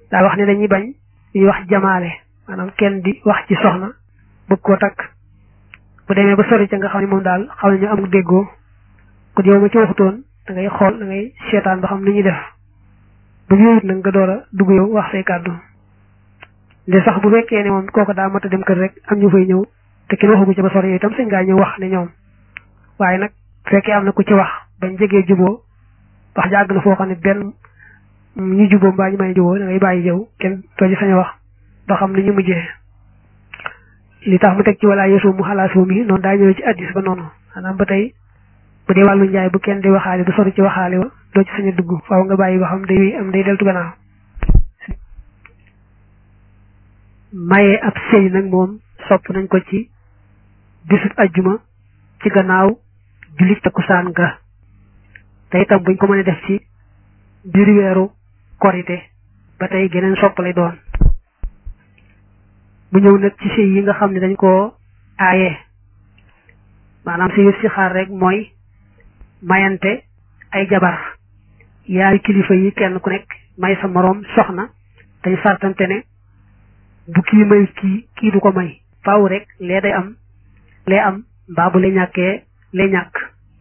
daa wax ne dañuy bañ ñuy wax jamaale maanaam kenn di wax ci soxna bëgg koo takk bu demee ba sori ca nga xam ne moom daal xam nañu am déggoo kon yow ma ci waxutoon da ngay xool da ngay seetaan ba xam ni ñuy def bu ñëwut nag nga door a dugg yow wax say kàddu de sax bu fekkee ne moom kooku daa mat a dem kër rek am ñu fay ñëw te kenn waxagu ci ba sori yow itam sëñ ngaa ñëw wax ne ñoom waaye nag fekkee am na ku ci wax bañ jegee juboo wax jàgg na foo xam ne benn ñu juboo mbaa ñu may juboo da ngay bàyyi yow kenn doo ci sañ a wax ba xam ni ñu mujjee li tax mu teg ci wala yeesu mu xalaasoo mi noonu daa ñëw ci addis ba noonu maanaam ba tey bu dee wàllu njaay bu kenn di waxaale du sori ci waxaale wa doo ci sañ a dugg faaw nga bàyyi ba xam day am day deltu gannaaw maye ab sëy nag moom sopp nañ ko ci bisub ajjuma ci gannaaw jullit takkusaan ga te itam buñ ko mënee def ci biir weeru korite ba tey geneen sopp lay doon bu ñëw nag ci sëy yi nga xam ne dañ koo aaye maanaam sëy si xaar rek mooy mayante ay jabar yaari kilifa yi kenn ku nekk may sa moroom soxna dañ sartante ne bu kii may kii kii du ko may faaw rek lee day am lee am mbaa bu le ñàkkee lee ñàkk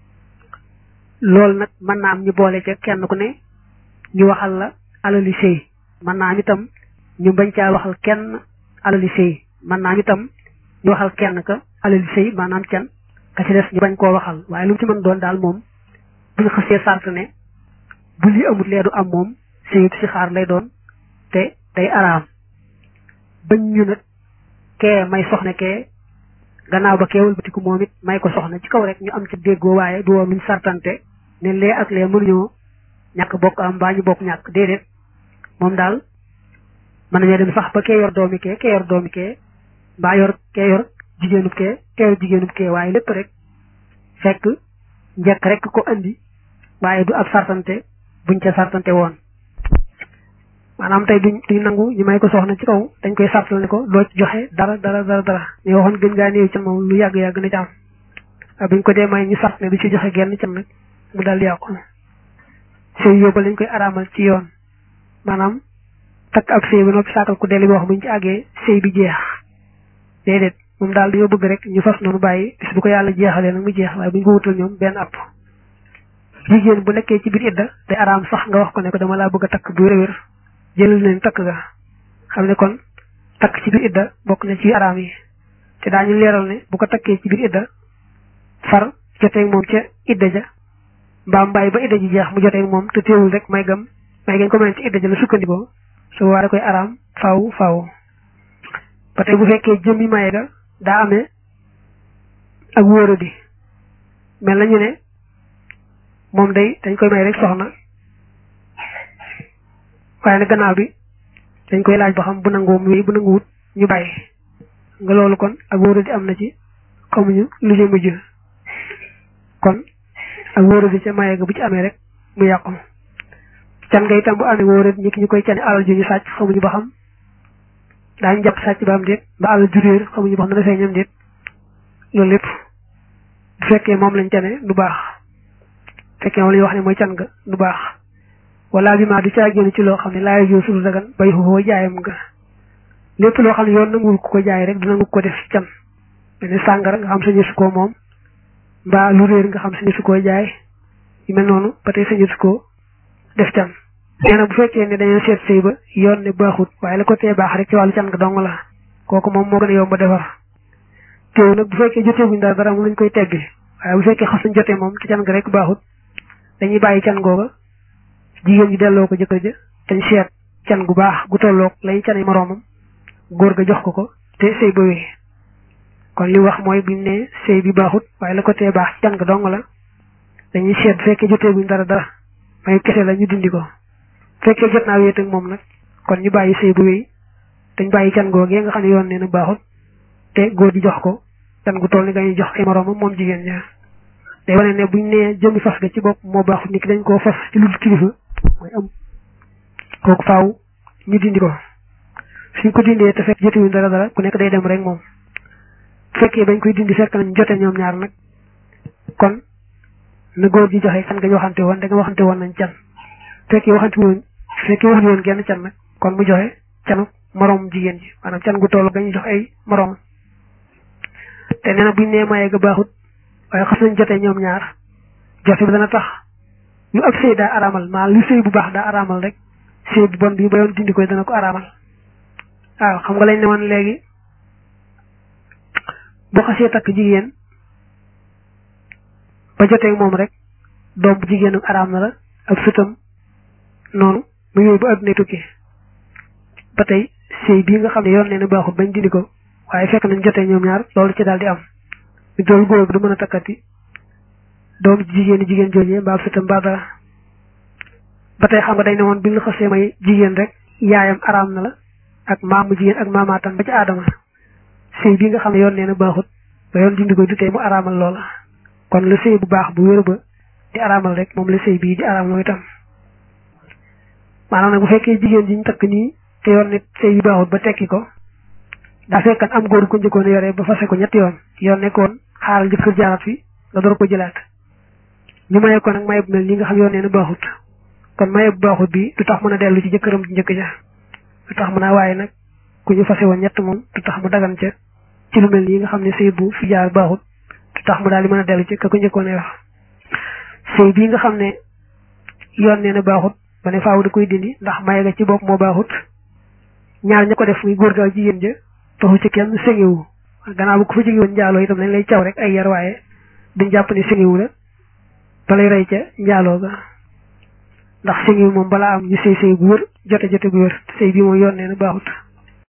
loolu nag mën naa am ñu boole ca kenn ku ne ñu waxal la alali sëy mën naa am itam ñu bañ caa waxal kenn alali sëy mën naa am itam ñu waxal kenn ka alali sëy maanaam can ka ci des ñu bañ koo waxal waaye lu mu ci mën doon daal moom bu ñu xasee sart ne bu li amut lee du am moom sëyut si xaar lay doon te day araam bañ ñu nag kee may soxna kee gannaaw ba kee wëlbatiku moom it may ko soxna ci kaw rek ñu am ci déggoo waaye du woon luñ sartante ne lee ak lee mënuñoo ñàkk bokk am mbaa ñu bokk ñàkk déedéet moom daal mën nañoo dem sax ba kee yor doomi kee kee yor doomi kee mbaa yor kee yor jigéenub kee kee yor jigéenub kee waaye lépp rek fekk njëkk rek ko andi waaye du ab sartante buñ ca sartante woon maanaam tey duñ duñ nangu ñu may ko soxna ci kaw dañ koy sartal ne ko doo ci joxe dara dara dara dara ñu waxoon gën ngaa néew ca moom lu yàgg-yàgg na ci am waaye buñ ko dee may ñu sart ne du ci joxe genn can nag mu dal yàqu sëy yóbba lañ koy araamal ci yoon maanaam takk ab sëy ba noppi saakal ku delli wax buñ ci àggee sëy bi jeex déedéet moom daal dañoo bëgg rek ñu fas noonu bàyyi bis bu ko yàlla jeexalee nag mu jeex waaye buñ ko wutal ñoom benn app jigéen bu nekkee ci biir idda day araam sax nga wax ko ne ko dama laa bëgg a takk bu wér jëlal nañ takk ga xam ne kon takk ci biir idda bokk na ci araam yi te daañu leeral ne bu ko takkee ci biir idda far jotee moom ca idda ja mbaam bàyyi ba idda ji jeex mu jotee moom te teewul rek may gam may gañ ko mën ci idda ja la sukkandikoo su waa da koy araam faaw faaw ba tey bu fekkee jëmmi maye ga daa amee ak wóoradi mel nañu ne moom day dañ koy may rek soxna waaye nag gannaaw bi dañ koy laaj ba xam bu nangoo mu bu nanguwut ñu bàyyi nga loolu kon ak wóoradi am na ci xamuñu lu ci mujj kon ak wóoradi ca maye ga bu ci amee rek mu yàqu can nga itam bu amee wóoradi ñi ki ñu koy cane alal ju ñu sàcc xamuñu ba xam daañu jàpp sàcc ba am déet ba alal ju réer xamuñu ba xam dana feeñam déet loolu lépp bu fekkee moom lañ cane du baax fekkee moom la ñu wax ne mooy can nga du baax wala bi maa du caa génn ci loo xam ne laay joo sudu dagan bay xoo jaayam nga lépp loo xam ne yoon nanguwul ku ko jaay rek du nangu ko def can mel ni sàngara nga xam sañu su koo moom mbaa lu réer nga xam sañu su koo jaay yu mel noonu ba tey sañu su koo def can nee na bu fekkee ne dañoo seet sëy ba yoon ne baaxut waaye la ko tee baax rek ci wàllu can nga dong la kooku moom moo gën a yomb ba defar teew nag bu fekkee joteeguñ dara dara mu lañ koy teggi waaye bu fekkee xas nañ jotee moom te can nga rek baaxut dañuy bàyyi can googa jigéen ñi delloo ko jëkkër ja dañ seet can gu baax gu tolloog lañ canay moroomam góor ga jox ko ko te sëy ba wéy kon li wax mooy biñ ne sëy bi baaxut waaye la ko tee baax can nga dong la dañuy seet bu fekkee joteeguñ dara dara may kese la ñu dindi ko fekkee jot naa wéet ak moom nag kon ñu bàyyi sëy bu wéy dañ bàyyi can googee nga xam ne yoon nee na baaxut te góor gi jox ko can gu toll ni nga ñu jox ay moroomam moom jigéen ña day wane ne buñ nee jëmmi fas ga ci bopp moo baaxut ni ki dañ koo fas ci lu kilifa mooy am kooku faaw ñu dindi ko suñ ko dindee te fekk jotewuñ dara dara ku nekk day dem rek moom bu fekkee bañ koy dindi fekk nañ jote ñoom ñaar nag kon na góor gi joxe can nga ñu waxante woon da nga waxante woon nañ can fekkee waxante woon fekkee waxante woon genn can nag kon mu joxe canu moroom jigéen ji maanaam can gu toll gañu jox ay moroom te nee na buñ nee maye ga baaxut waaye xas nañ jotee ñoom ñaar jote bi dana tax lu ab sëy daa araamal maanaam lu sëy bu baax daa araamal rek sëy bu bon bi ba yoon dindi koy dana ko araamal waaw xam nga lañ ne woon léegi boo xasee takk jigéen ba jotee moom rek doom bu jigéenam araam na la ak sëtam noonu mu yooyu ba adduna tukki ba tey sëy bii nga xam ne yoon nee na baaxut bañ dindi ko waaye fekk nañ jotee ñoom ñaar loolu ci daal di am ñu dool góor bi du mën a takkati doom jigéen jigéen joojee mbaa sëtam mbaa dara ba tey xam nga dañ ne woon bi nga xasee may jigéen rek yaayam araam na la ak maamu jigéen ak maamaatam ba ci aadama sëy bii nga xam ne yoon nee na baaxut ba yoon dindi ko du tey mu araamal loola kon la sëy bu baax bu wér ba di araamal rek moom la sëy bii di araamal mooy tam maanaam nag bu fekkee jigéen ji ñu takk nii te yoon nit sëy yu baaxut ba tekki ko daa fekkan am góor ko njëkkoon yore ba fase ko ñetti yoon yoon nekkoon xaaral jëkkër jaarat fi nga door ko jëlaat ñu maye ko nag maye bu mel nii nga xam yoon nee na baaxut kon maye bu baaxut bi du tax mën a dellu ci jëkkëram ji njëkk ja du tax mën a waaye nag ku ñu fase woon ñett moom du tax mu dagan ca ci lu mel nii nga xam ne sëy bu fi jaar baaxut du tax mu daal di mën a dellu ci ka ko njëkkoon yor sëy bii nga xam ne yoon nee na baaxut ba ne faaw da koy dindi ndax maye ga ci bopp moo baaxut ñaar ña ko def muy góor ga jigéen ja taxu ci kenn sëngewu gannaaw bu ko fa jóge woon njaaloo itam dañ lay caw rek ay yar waaye duñ jàpp ne sëngewu la ba lay rey ca njaaloo ga ndax sëngewu moom balaa am ñu sëy sëy bu wër jote jote bu wër sëy bii moom yoon nee na baaxut